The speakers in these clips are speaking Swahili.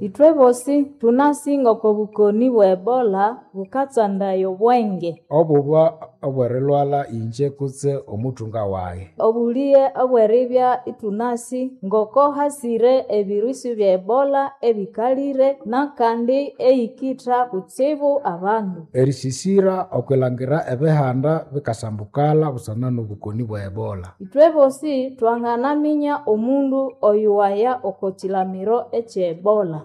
ithwe bosi tunasinga oko bukoni bwa ebola bukatsandaye obwenge obuba obwerilwala inje kutse omuthunga wayi obuliye obweribya itunasi ngoko hasire ebirusi bya ebola ebikalire nakandi eyikitha kutsibu abandu erisisira okwilangira ebihanda bikasambukala busana n'obukoni bwa ebola ithwe bosi twanganaminya omundu oyuwaya oko kilamiro ekye ebola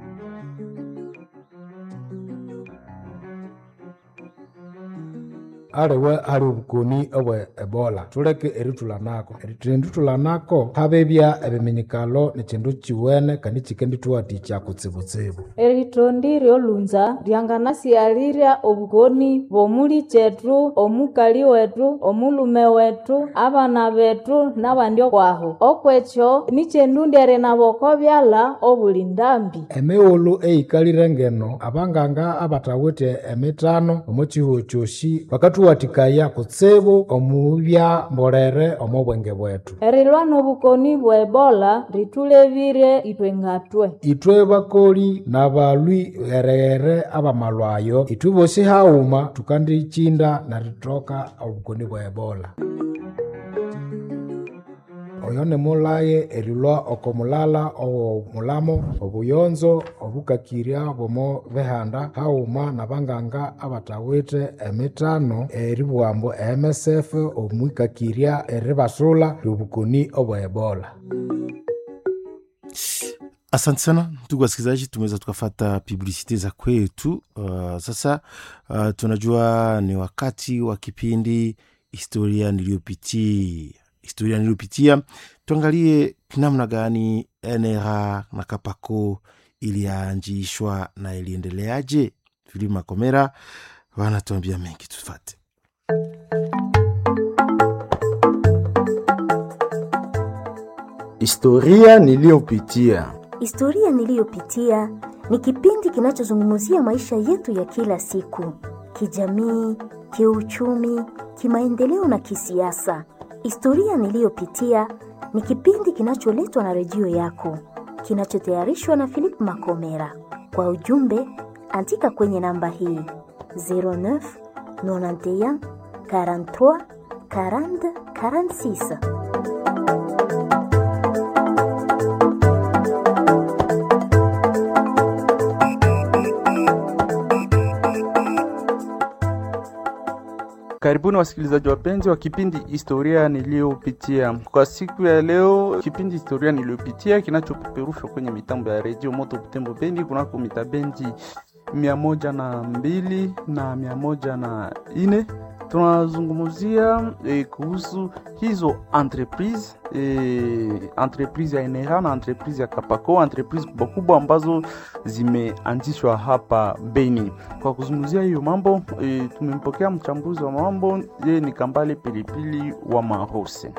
aliwe ali obukoni obwa ebola tuleke erithulanako erithendithulanako habebya ebiminyikalo nikindu kiwene kandi kikendithuwathikya kutsibutsibu erithondi ryolunza ryanganasighalirya obukoni bw'omuli kyethu omukali wethu omulume wethu abana bethu n'abandi okwaho okwekyo nikyendundere nabo oko byalha obuli ndambi emighulhu eyikalire ngeno abanganga abathawithe emithano omo kihugho kyosi bakathuwathikaya kutsibu omubya mbolere omo bwenge bwethu erilwa n'obukoni bwa ebola ritulebire ithwe ngatwe ithwe bakoli n'abalwi ghere-ghere abamalwayo ithwe bosi haghuma thukandikinda nerithoka obukoni bwa ebola oyo nimulaye erilwa oko mulala ow'omulamo obuyonzo obukakirya bw'omo bihanda haghuma n'abanganga abathawithe emithano eribughambu MSF omwikakirya eribasula ly'obukoni obwa ebola Asante sana ndugu wasikilizaji, tumeweza tukafata publisite za kwetu. Uh, sasa uh, tunajua ni wakati wa kipindi historia niliyopitia. Historia niliyopitia, tuangalie namna gani NRA na Kapako ilianjishwa na iliendeleaje. Filimu Makomera wanatuambia mengi, tufate. Historia niliyopitia. Historia niliyopitia ni kipindi kinachozungumzia maisha yetu ya kila siku, kijamii, kiuchumi, kimaendeleo na kisiasa. Historia niliyopitia ni kipindi kinacholetwa na redio yako, kinachotayarishwa na Philip Makomera. Kwa ujumbe, andika kwenye namba hii 09 91 43 40 46. Karibuni wasikilizaji wapenzi wa kipindi historia niliyopitia. Kwa siku ya leo, kipindi historia niliyopitia kinachopeperushwa kwenye mitambo ya redio Moto Butembo Bendi kunako mitabendi mia moja na mbili na mia moja na ine tunazungumzia eh, kuhusu hizo entreprise eh, entreprise ya NRA na entreprise ya Kapako, entreprise kubwa kubwa ambazo zimeanzishwa hapa Beni. Kwa kuzungumzia hiyo mambo eh, tumempokea mchambuzi wa mambo, yeye ni Kambale Pilipili wa Mahose.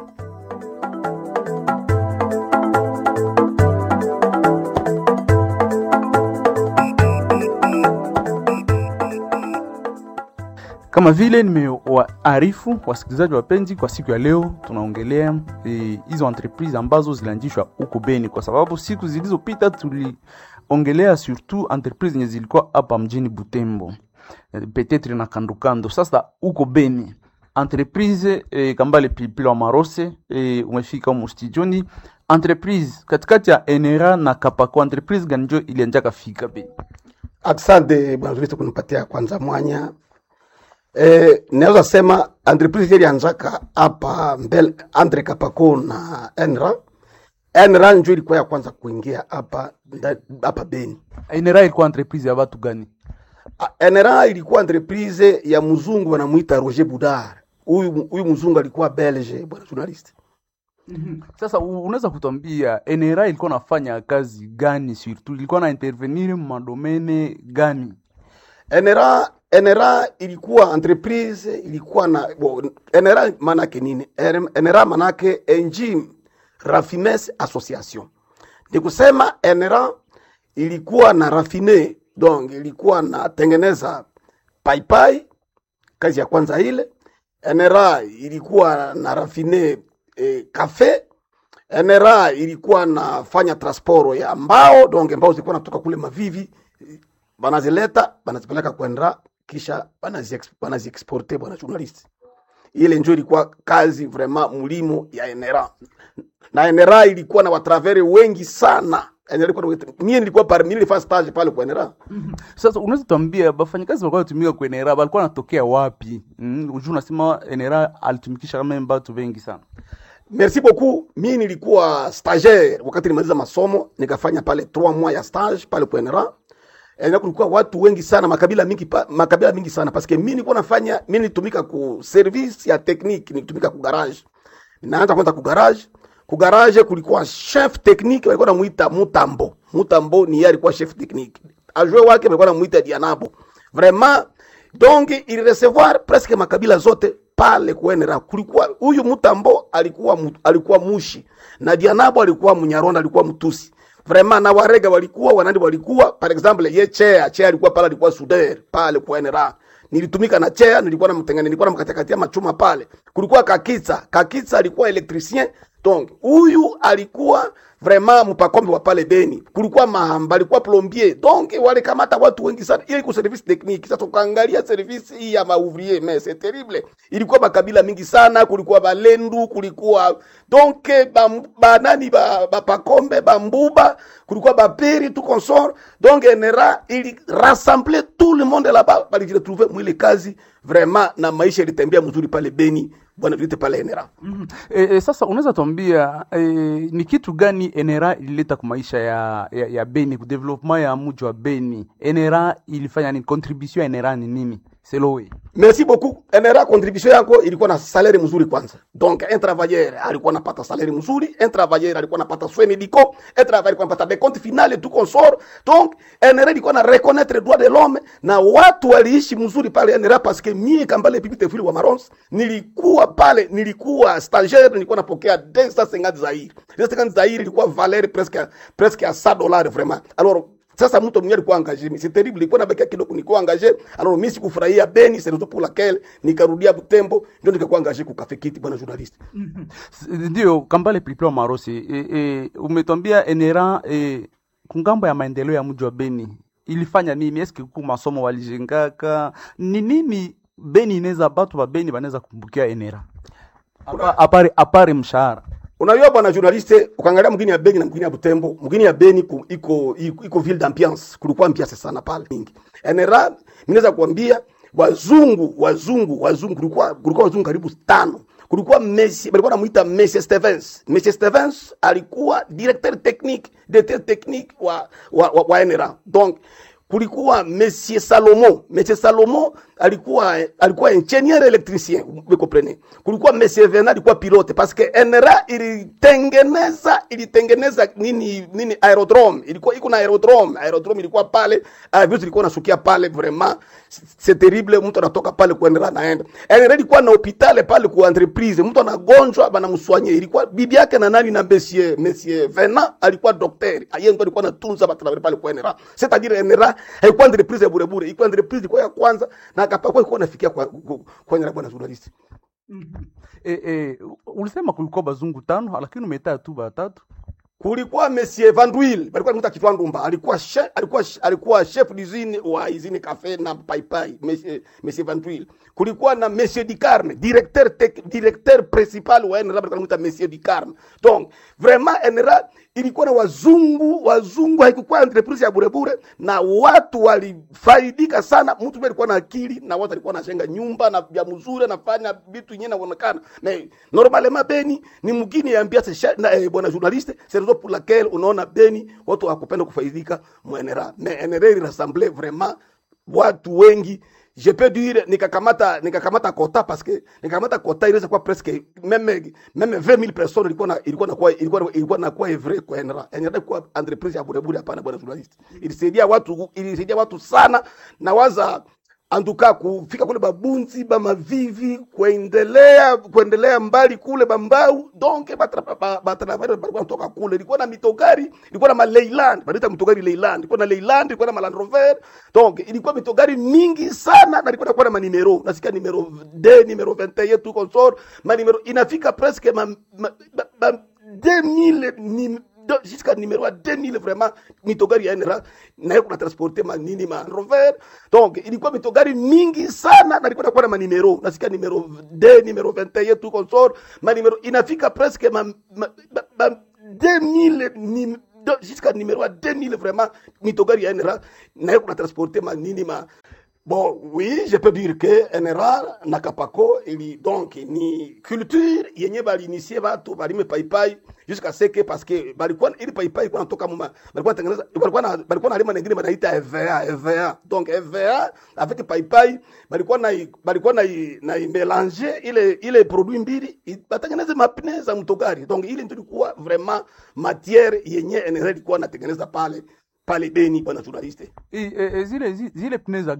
Kama vile nimewaarifu wasikilizaji wapenzi, kwa siku ya leo tunaongelea hizo e, entreprise ambazo zilianzishwa huko Beni, kwa sababu siku zilizopita tuliongelea surtout entreprise zenye zilikuwa hapa mjini Butembo e, petetre na kandokando. Sasa huko Beni entreprise e, Kambale Pilipili wa Marose e, umefika humo studioni. Entreprise katikati ya NRA na Kapako, entreprise gani njo ilianjaka fika Beni? Asante bwana Kristo kunipatia kwanza mwanya Eh, naweza sema entreprise ilianzaka hapa mbele Andre Kapako na Enra. Enra ndio ilikuwa ya kwanza kuingia hapa hapa Beni. NRA ilikuwa entreprise ya watu gani? Enra ilikuwa entreprise ya mzungu wanamuita Roger Boudard. Huyu huyu mzungu alikuwa Belge, bwana journalist. Mm -hmm. Sasa unaweza kutuambia NRA ilikuwa nafanya kazi gani surtout? Ilikuwa na intervenir madomene gani? NRA NRA ilikuwa entreprise ilikuwa na bo, NRA manake nini? NRA manake Engine Raffines Association. Ni kusema NRA ilikuwa na rafine, donc ilikuwa na tengeneza paipai, kazi ya kwanza ile. NRA ilikuwa na rafine eh, kafe. NRA ilikuwa nafanya transport ya mbao donc mbao zilikuwa natoka kule Mavivi, banazileta banazipeleka kwenda kisha banazi- banaziexporte bwana journalist. Ile njo ilikuwa kazi vraiment mulimo ya NRA na NRA ilikuwa na watravere wengi sana. NRA ilikuwa na watu- mie nilikuwa parmi nilifanya stage pale kwa NRA. Sasa unaweza tuambia bafanyakazi walikuwa wanatumika kwa NRA walikuwa wanatokea wapi? Mm, ujua unasema NRA alitumikisha kama watu wengi sana. Merci beaucoup. Mi nilikuwa stagiaire wakati nimaliza masomo, nikafanya pale 3 mois ya stage pale kwa NRA. Na kulikuwa watu wengi sana, makabila mingi pa, makabila mingi sana parce que mi nilikuwa nafanya mi nilitumika ku service ya technique, nilitumika ku garage. Ninaanza kwanza ku garage. Ku garage kulikuwa chef technique walikuwa namuita Mutambo. Mutambo ni yeye alikuwa chef technique. Ajue wake walikuwa namuita Dianabo. Vraiment donc il recevoir presque makabila zote pale kuenera kulikuwa huyu Mutambo alikuwa mu- alikuwa mushi na Dianabo alikuwa Mnyaronda alikuwa Mtusi vraiment na Warega walikuwa wanandi walikuwa par exemple ye Chea Chea alikuwa pale alikuwa Suder pale kuenera nilitumika na Chea nilikuwa namtengene nilikuwa namkatakatia machuma pale kulikuwa Kakitsa Kakitsa alikuwa electricien donc huyu alikuwa vraiment mpakombe wa pale Beni, kulikuwa Mahamba alikuwa plombier, donc walikamata watu wengi sana ili ku service technique. Sasa ukaangalia service hii ya maouvrier mais c'est terrible, ilikuwa makabila mingi sana, kulikuwa Balendu, kulikuwa donc ba, ba nani ba, ba Pakombe, Bambuba, kulikuwa Baperi tout consort, donc NRA ili rassembler tout le monde là-bas, balijiretrouver mwile kazi vraiment, na maisha ilitembea mzuri pale Beni, bwana vilite pale NRA. Mm. E, e, sasa unaweza tuambia e, ni kitu gani NRA ilileta kwa maisha ya, ya, ya Beni ku development ya mji wa Beni? NRA ilifanya nini? Contribution ya NRA ni nini? Selowe. Merci beaucoup. NRA contribution yako ilikuwa na salaire mzuri kwanza. Donc un travailleur alikuwa anapata salaire mzuri, un travailleur alikuwa anapata soins médicaux, un travailleur alikuwa anapata des comptes finales tout consort. Donc NRA ilikuwa na reconnaître les droits de l'homme na watu waliishi mzuri pale NRA parce que mie Kambale Pipi Tefuli wa Marons nilikuwa pale, nilikuwa stagiaire, nilikuwa napokea 250 zaire. 250 zaire ilikuwa valeur presque presque à 100 dollars vraiment. Alors sasa mtu mwenyewe alikuwa engagé, mais c'est terrible, ilikuwa nabakia kidogo, nilikuwa engagé. Alors mimi sikufurahia Beni, c'est raison pour laquelle nikarudia Butembo, ndio nikakuwa engagé ku Cafe Kiti, bwana journaliste. S- Ndio Kambale Pilipili Marosi, e, e, umetuambia NRA e, kungambo ya maendeleo ya mji wa Beni ilifanya nini? Eske ku masomo walijengaka ni nini? Beni inaweza batu ba Beni banaweza kumbukia NRA Apa- apare apare mshahara Unajua bwana journaliste, ukaangalia mgini ya Beni na mgini ya Butembo, mgini ya Beni ku, iko, iko iko ville d'ambiance, kulikuwa ambiance sana pale mingi. NRA mimi naweza kuambia wazungu wazungu wazungu, kulikuwa kulikuwa wazungu karibu tano. Kulikuwa Messi, walikuwa namuita Messi Stevens. Messi Stevens alikuwa directeur technique, directeur technique wa wa, wa, wa NRA. Donc kulikuwa Monsieur Salomo. Monsieur Salomo alikuwa alikuwa ingenieur electricien, vous comprenez. Kulikuwa Monsieur Vena alikuwa pilote parce que NRA ilitengeneza ilitengeneza nini nini aerodrome. Ilikuwa iko na aerodrome. Aerodrome ilikuwa pale, avions ilikuwa nasukia pale vraiment. C'est terrible, mtu anatoka pale kwa NRA naenda. NRA ilikuwa na hospitali pale kwa entreprise. Mtu anagonjwa bana mswanye. Ilikuwa bibi yake na nani na Monsieur Monsieur Vena alikuwa daktari. Yeye ndo alikuwa anatunza watu pale kwa NRA. C'est-à-dire NRA haikuwa entreprise ya bure bure, ilikuwa entreprise ilikuwa ya kwanza na akapakwa ilikuwa nafikia kwa kwa, kwa NRA bwana journalist. e, e, ulisema kulikuwa bazungu tano lakini umetaa tu batatu Kulikuwa Monsieur Van Duyl, alikuwa anaitwa Kitwa Ndumba, alikuwa chef, alikuwa alikuwa chef d'usine wa usine cafe na Pai Pai, Monsieur Monsieur Van Duyl. Kulikuwa na Monsieur Dicarme, directeur tec, directeur principal wa NRA, alikuwa anaitwa Monsieur Dicarme. Donc vraiment NRA ilikuwa na wazungu, wazungu haikuwa entreprise ya bure bure, na watu walifaidika sana. Mtu mmoja alikuwa na akili na watu alikuwa anajenga nyumba na vya mzuri, anafanya vitu yenyewe inaonekana. Mais normalement Beni ni mgini ya ambiance sha- na eh, bwana journaliste, c'est raison pour laquelle unaona Beni watu hawakupenda kufaidika mu NRA. Mais NRA ili rassemble vraiment watu wengi je peux dire nikakamata nikakamata kota parce que nikakamata kota inaweza kuwa presque meme meme 20000 personnes ilikuwa na ilikuwa na kuwa ilikuwa ilikuwa na kuwa evre kwa NRA NRA kwa entreprise ya bure bure hapana bwana journalist ilisaidia watu ilisaidia watu sana na waza antuka kufika kule babunzi bamavivi kuendelea kuendelea mbali kule bambau donc batravare balikuwa natoka kule ilikuwa na mitogari ilikuwa na maleiland banaita mitogari leiland ilikuwa na leiland ilikuwa na maland rover donc ilikuwa mitogari mingi sana na ilikuwa nakuwa na manimero nasikia numero d numero 21 tu consort manimero inafika presque ma, ma, ma, ma 2000 ni do- jusqu'à numéro ya 2000 vraiment mitogari ya NRA naye kuna transporte manini ma rover donc ilikuwa mitogari mingi sana na ilikuwa nakuwa na manimero nasikia numero d numero 21 tu consort manimero inafika presque ma, ma, ma, ma 2000 ni do- jusqu'à numéro ya 2000 vraiment mitogari ya NRA naye kuna transporte manini ma Bon, oui, je peux dire que NRA na Kapako ili donc ni culture yenye balinisie batu balime paipai jusqu'à ce que parce que balikuwa ili paipai kwa natoka muma balikuwa tengeneza balikuwa na balikuwa na lima nyingine banaita EVA EVA donc EVA avec paipai balikuwa na balikuwa na na mélanger ile ile produit mbili i- batengeneze mapine za mtogari donc ile ndio ilikuwa vraiment matière yenye NRA ilikuwa natengeneza pale pale Beni bwana journaliste I- e- e, zile zi- zile pneu za